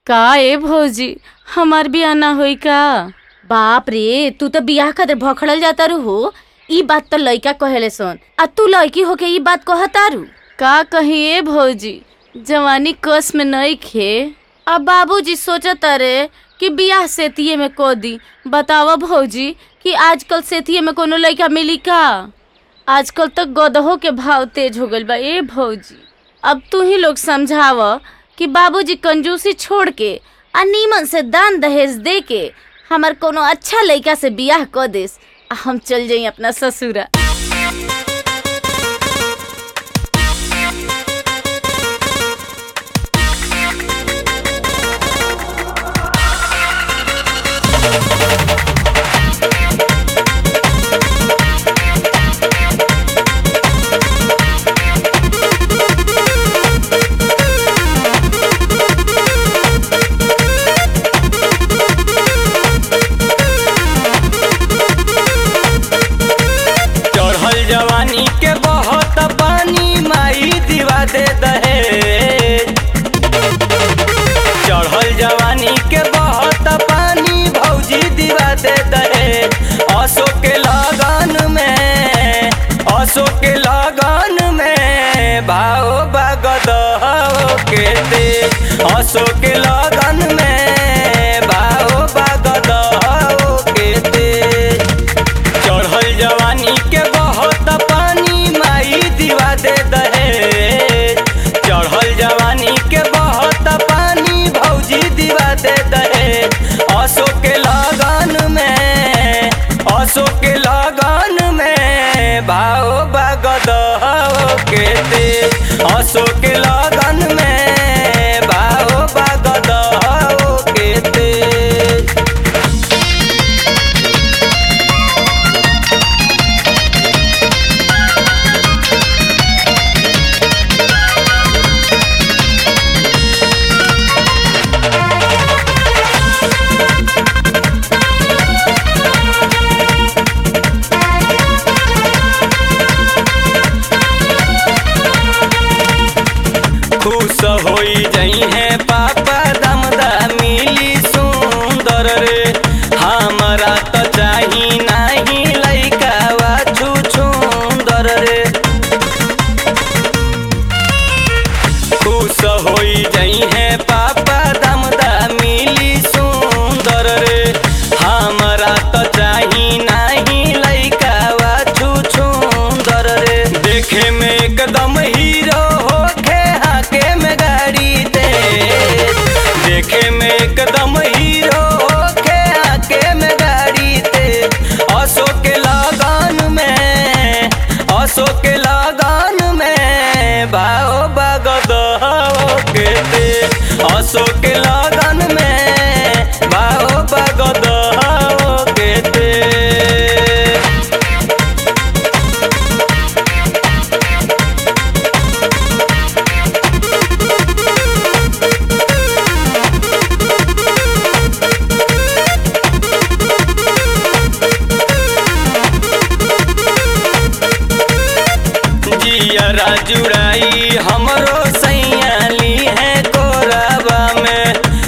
का ए भौजी हमार बियाह ना होई का बाप रे तू तो बियाह खातिर भखड़ल जाता रू हो ई बात तो लइका कहेले सन आ तू लड़की होके ई बात कहतारू का कही ए भौजी जवानी कस में नहीं खे अब बाबूजी सोचत रे कि बियाह सेतिये में को दी बतावा भौजी कि आजकल सेतिये में कोनो लड़का मिली का आजकल तो गदहो के भाव तेज हो गइल बा ए भौजी अब तू ही लोग समझाव कि बाबूजी कंजूसी छोड़ के आ नीमन से दान दहेज दे के हमार कोनो अच्छा लइका से बियाह क देस आ हम चल जाई अपना ससुरा चढ़ल जवानी के बहुत पानी माई दिवा दे दहे चढ़ल जवानी के बहुत पानी भौजी दिवा दे दहे असो के लगन में असो के लगन में भाव बगद के दे असो के लगन में भाव बगद के दे चढ़ल जवानी के बहुत पानी माई दिवा दे दहे चढ़ल जवानी के बहुत पानी भौजी दिवा दे दहे असो के लगन में असो के लगन में भाव बगद के दे असो के लगन में भाव बगद के दे खुश होई जई है पापा दमदा मिली सुंदर रे हमरा त चाही नाही लइका वा छुछुंदर रे खुश होई जई है पापा दमदा मिली सुंदर रे हमरा त चाही नाही लइका वा छुछुंदर रे देखे में एकदम हीरो होखे हाके में गाड़ी दे देखे में एकदम हीरो होखे हाके में गाड़ी दे असो के लगन में असो के लगन में भाव बगद के दे असो के लगन में भाव बगद के दे जियरा जुड़ाई हमरो सैयाली है कोरबा में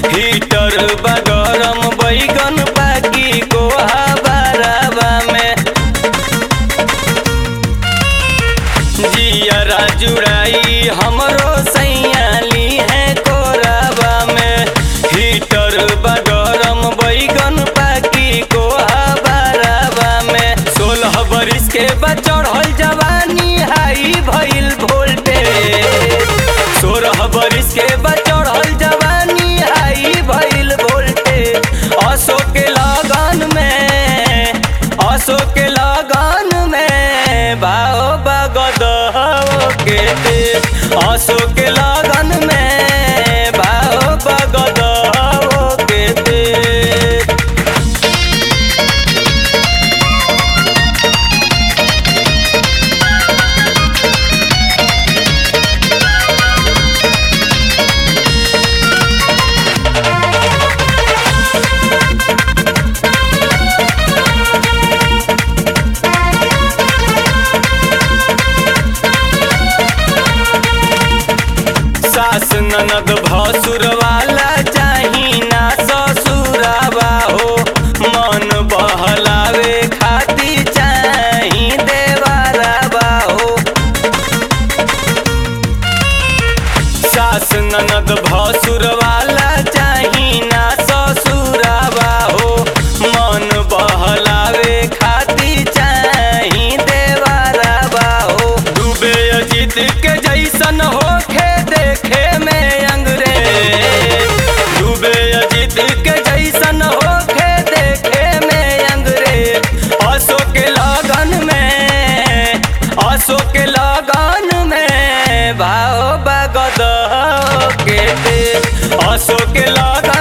असो के लगन